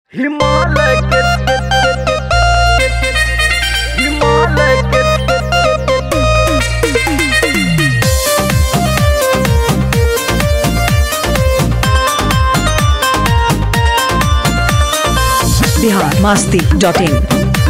हिमालय के हिमालय के बिहार मस्ती dot in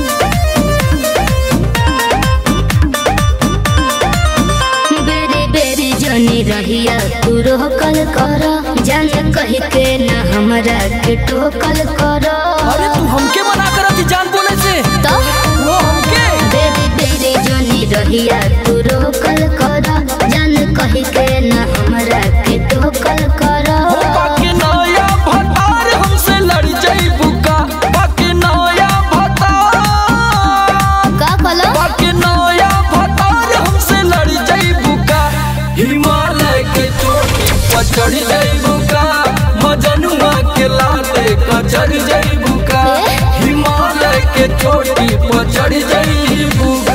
बेरी बेरी जनी रहिया तू रोकल कर जान कह के न हमरा के टोकल कर अरे तू हमके मना करत जान बोले से तो वो हमके बेरी बेरी जनी रहिया तू रोकल कर जान कह के न हमरा के टोकल कर हो बाके नया भतार हमसे लड़ जाइबू का बाके नया भतार का कलो बाके नया भतार हमसे लड़ जाइबू का हिमालय के चोटी पर चढ़ जाइबू का मजनुआ के लाते का चढ़ जाइबू का ए? हिमालय के चोटी पर चढ़ जाइबू का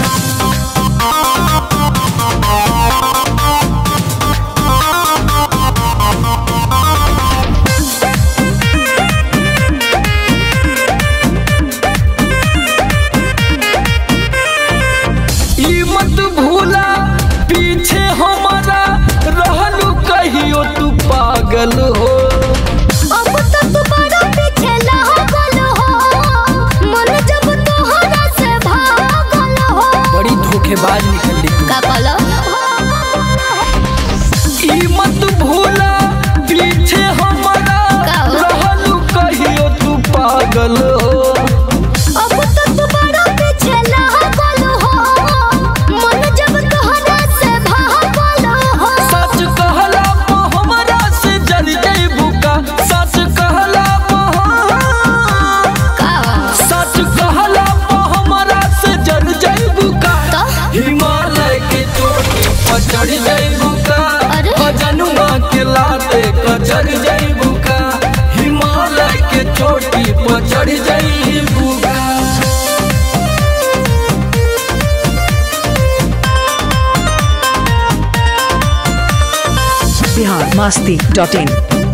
ई मत भूला पीछे हमारा रहलू कहियो तू पागल हो अब तो तू बड़ा पीछे लागल हो मन जब तोहरा से भागल हो बड़ी धोखेबाज निकली तू का कलो ई मत भूला पीछे हमारा का हो? रहलू कहियो तू पागल हो अब तो तू बड़ा पीछे लागल हो मन जब तोहरा से भागल हो सच कहला पा हमरा से जल जइबू का सच कहला पा का सच कहला पा हमरा से जल जइबू का तो हिमालय के चोटी पर चढ़ जाइबू का अरे? जनुआ के लाते का चढ़ जाइबू का हिमालय के चोटी पर चढ़ जाइबू का बिहार मस्ती डॉट इन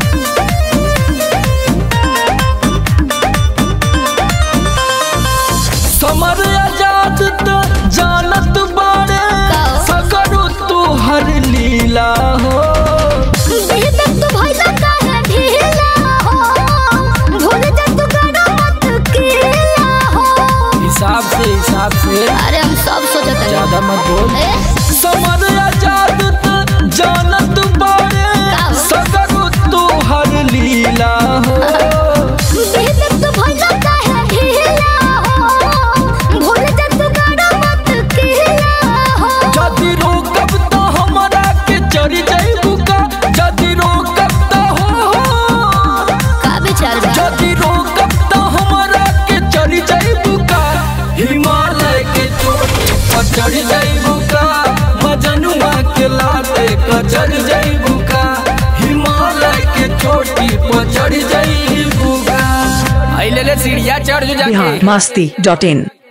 समर आजाद त जानत बाड़े का? सगरो तू हर लीला हो बेहद तू भइला काहे ढीला हो भूल जा तू करो मत कीला हो हिसाब से हिसाब से अरे हम सब सोचत हनी। ज्यादा मत बोल ए समर आजाद त जानत बाड़े का? सगरो तू हर लीला हो बेहद तू भइला काहे ढीला हो भूल जा तू करो मत कीला हो जदि रोकब तो हमरा के चढ़ जाइबू का जदि रोकब तो हो हो का विचार बा जदि रोकब तो हमरा के चढ़ जाइबू का हिमालय के चोटी पर चढ़ जाइबू का मजनुआ के लाते का चढ़ जाइबू का हिमालय के चोटी पर चढ़ जाइबू का आई ले ले सीढ़िया चढ़ जो बिहार जाके मस्ती डॉट इन